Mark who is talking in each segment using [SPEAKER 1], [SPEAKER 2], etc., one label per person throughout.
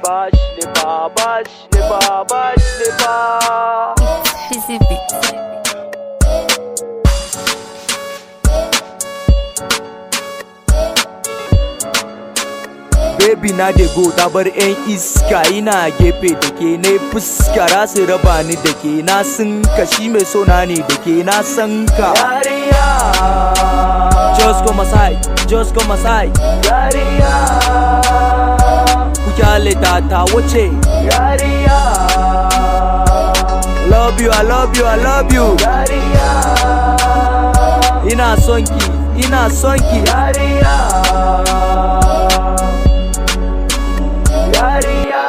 [SPEAKER 1] bash ne ba bash ne ba bash ne ba
[SPEAKER 2] Fizzy Beats.
[SPEAKER 3] Baby na de go ta bar 'yan iska ina gefe da ke na fuska rasu raba ni da ke na sun kashi mai sona ne da ke na san ka
[SPEAKER 1] yariya
[SPEAKER 3] Just come aside, just come aside
[SPEAKER 1] yariya
[SPEAKER 3] Ku kyale ta ta wuce
[SPEAKER 1] yariya
[SPEAKER 3] Love you, I love you, I love you
[SPEAKER 1] yariya
[SPEAKER 3] Ina son ki, ina son ki
[SPEAKER 1] yariya yariya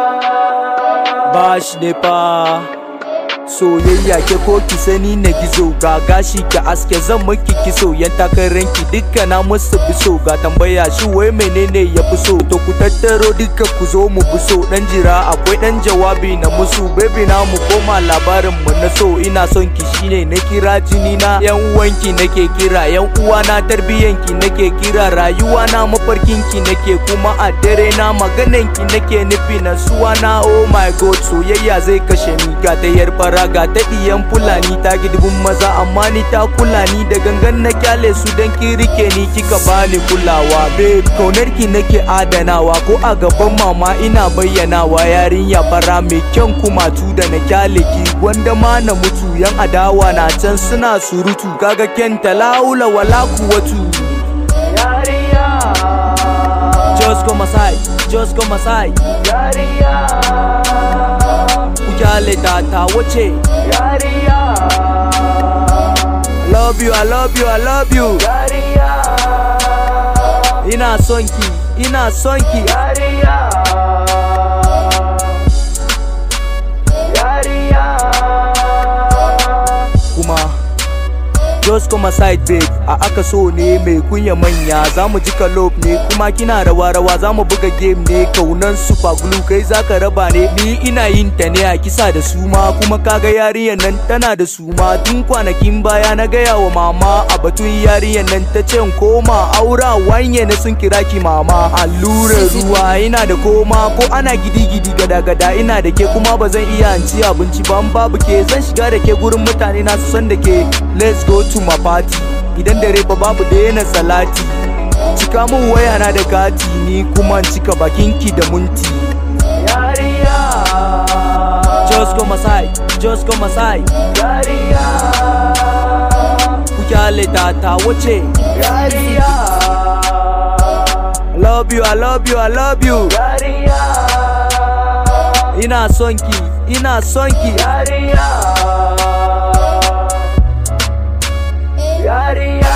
[SPEAKER 3] Bash ne fa Soyayya ke ko ki sani na gizo ga gashi ki aske zan miki kiso yan takarar ki dukka na musu biso ga tambaya shi wai menene ya fi so to ku tattaro dukka ku zo mu biso dan jira akwai dan jawabi na musu baby na mu koma labarin mu na so ina son ki shine na kira jini na yan uwanki nake kira yan uwa na tarbiyan ki nake kira rayuwa na mafarkin ki nake kuma a dare na maganan ki nake nufi na suwa na oh my god soyayya zai kashe ni ga ta yar fara ga ta iyan fulani ta gidibin maza amma ni ta kula ni da gangan na kyale su dan ki rike ni kika bani kulawa babe kaunar ki nake adanawa ko a gaban mama ina bayyanawa yarinya fara mai kyan kumatu da na kyale ki wanda ma na mutu yan adawa na can suna surutu kaga kenta laula wala kuwatu
[SPEAKER 1] yariya
[SPEAKER 3] just come aside just come aside
[SPEAKER 1] yariya
[SPEAKER 3] ku kyale ta ta wuce
[SPEAKER 1] yariya
[SPEAKER 3] love you i love you i love you
[SPEAKER 1] yariya
[SPEAKER 3] ina son ki ina son ki
[SPEAKER 1] yariya yariya
[SPEAKER 3] kuma just come aside babe a aka so ne mai kunya manya za mu ji kalob ne kuma kina rawa rawa za mu buga game ne kaunan super glue kai zaka raba ne ni ina yin ta ne a kisa da suma kuma kaga yarinyar nan tana da suma tun kwanakin baya na gaya wa mama a batun yarinyar nan ta ce in koma aura wanye na sun kira ki mama allurar ruwa ina da koma ko ana gidi gidi gada gada ina da ke kuma ba zan iya in ci abinci ba in babu ke zan shiga da ke gurin mutane na su san da ke let's go to my party idan dare ba babu daina salati cika min waya na da kati ni kuma in cika bakinki da munti
[SPEAKER 1] yariya
[SPEAKER 3] just come aside just come aside
[SPEAKER 1] yariya
[SPEAKER 3] ku kyale ta ta wuce
[SPEAKER 1] yariya
[SPEAKER 3] love you i love you i love you
[SPEAKER 1] yariya
[SPEAKER 3] ina son ki ina son ki
[SPEAKER 1] yariya yariya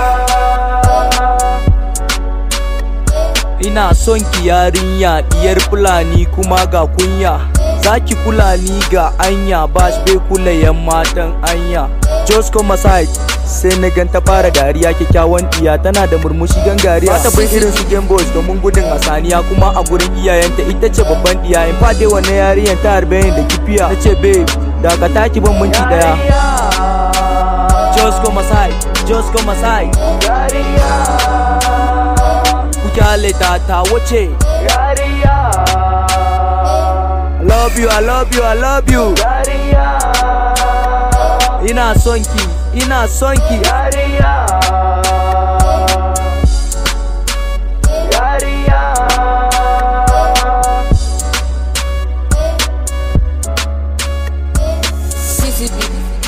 [SPEAKER 3] ina son ki yarinya diyar fulani kuma ga kunya zaki kula ni ga anya bash bai kula yan matan anya just come aside sai na ganta fara dariya kyakkyawan iya tana da murmushi gangariya ta bin irin su game boys domin gudun hasaniya kuma a gurin iyayenta ita ce babban iya in fade wannan yarinyar ta harbe ni da kifiya na ce babe dakata ki ban minti daya just come aside just come aside
[SPEAKER 1] yariya
[SPEAKER 3] ku kyale ta ta wuce
[SPEAKER 1] yariya
[SPEAKER 3] love you i love you i love you
[SPEAKER 1] yariya
[SPEAKER 3] ina son ki ina son ki
[SPEAKER 1] yariya yariya
[SPEAKER 2] Fizzy Beats.